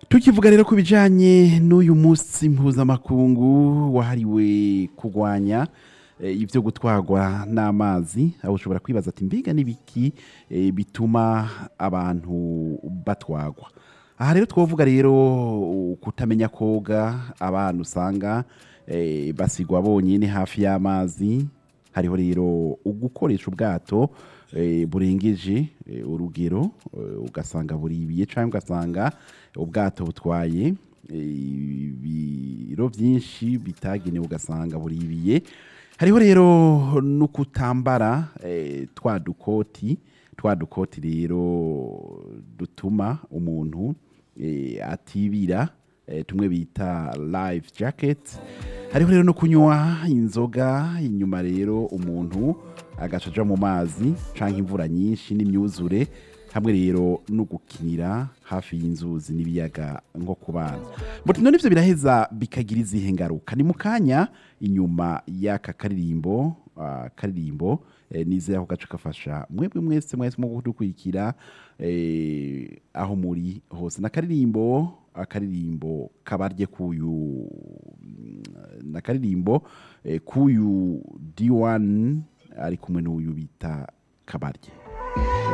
tukivuga rero ku bijyanye n'uyu munsi mpuzamakungu wahariwe kurwanya eh, ibyo gutwarwa n'amazi aho ushobora kwibaza ati mbiga n'ibiki eh, bituma abantu batwagwa aha rero twavuga rero kutamenya koga abana usanga eh, basigwa bonyine hafi y'amazi hariho rero ugukoresha ubwato eh, burengeje eh, urugero eh, ugasanga buribiye cyangwa ugasanga ubwato butwaye eh, ibiro byinshi bitagenewe ugasanga buribiye hariho rero no kutambara eh, twa dukoti twa dukoti rero dutuma umuntu eh, atibira eh, tumwe bita life jacket hariho rero no kunywa inzoga inyuma rero umuntu agaca aja mu mazi canke imvura nyinshi n'imyuzure hamwe rero no gukinira hafi y'inzuzi n'ibiyaga nko ku bana muti none ivyo biraheza bikagira izihe ngaruka ni mu kanya inyuma y'aka karirimbo ah, karirimbo eh, nizeye ako gace kafasha mwebwe mwese mwese mu kudukurikira eh, aho muri hose nakaririmbo akaririmbo kabarye kuyu nakaririmbo eh, kuyu D1 ari kumwe n'uyu bita kabarye